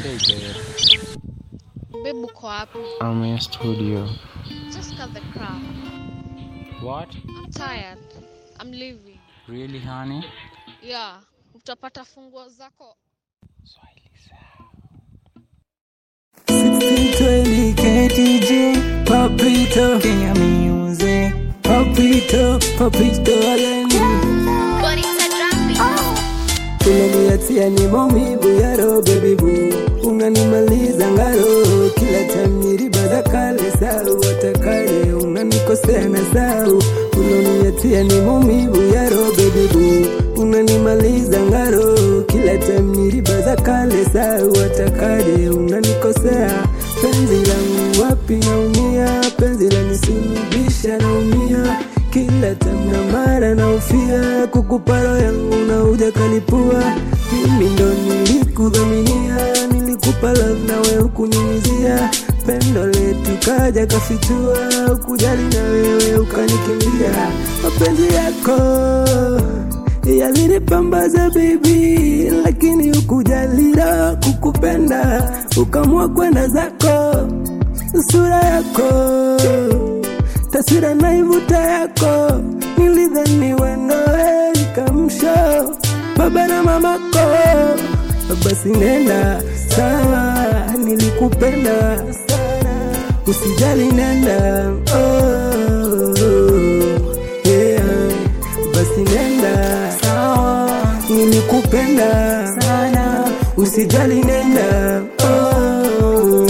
Hey babe, Babe, uko wapi? I'm in studio. Just cut the crap. What? I'm tired. I'm leaving. Really honey? Yeah, utapata funguo zako. 1620 KTG Papito Kenya Music Papito Papito again Unaniatia ni maumivu ya roho baby boo Unanimaliza ngaro kila time nyiriba za kale sau watakale unanikosea na sau Unaniatia ni maumivu ya roho baby boo Unanimaliza ngaro kila time nyiriba za kale sau watakale unanikosea penzi langu wapi naumia penzi lanisulubisha naumia kila tamna mara naufia kukuparo yangu na uja kalipua mimi ndo nilikudhaminia nilikupa love nawe ukunyunyizia pendo letu kaja kafichua ukujali na wewe ukanikimbia mapenzi yako yalinipambaza baby lakini ukujalira kukupenda ukamua kwenda zako sura yako taswira naivuta yako nilidhani wenoe ikamsho baba na mamako basi nenda sawa nilikupenda sana usijali nenda oh, yeah. basi nenda sawa nilikupenda sana usijali nenda oh,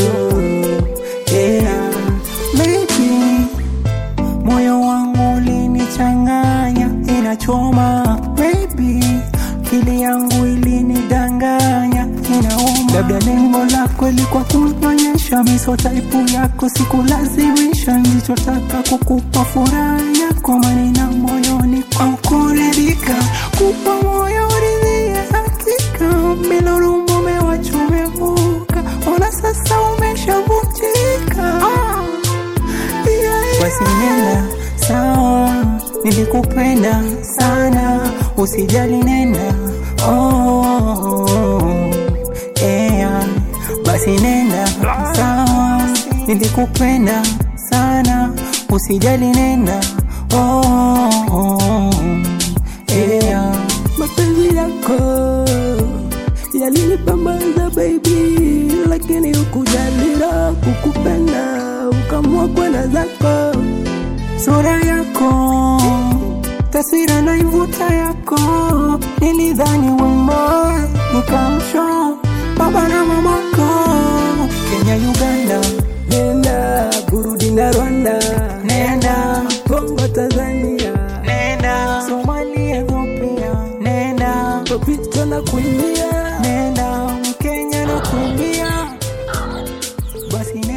yeah. Maybe moyo wangu ulinichanganya inachoma maybe kili yangu ilinidanganya inauma labda lengo lako ilikuwa kunyonyesha miso taipu yako sikulazimisha nilichotaka kukupa furaha yako manina moyoni kwa kuridhika kupa moyo uridhie hakika bila huruma umewachomevuka ona sasa umeshavunjika ah. Basi nenda sawa, nilikupenda sana, usijali nenda oh, yeah. Basi nenda sawa, nilikupenda sana, usijali nenda oh, yeah. Mapenzi yako yalinipambaza baby, lakini ukujalira kukupenda, ukamua kwenda zako. Sura yako taswira naivuta yako, nilidhani wema nikamsho baba na mamako, Kenya, Uganda, nenda Burundi na Rwanda, nenda Kongo, Tanzania, nenda Somalia, Ethiopia, nenda Topito na kuimbia, nenda Mkenya na kuimbia, basi nenda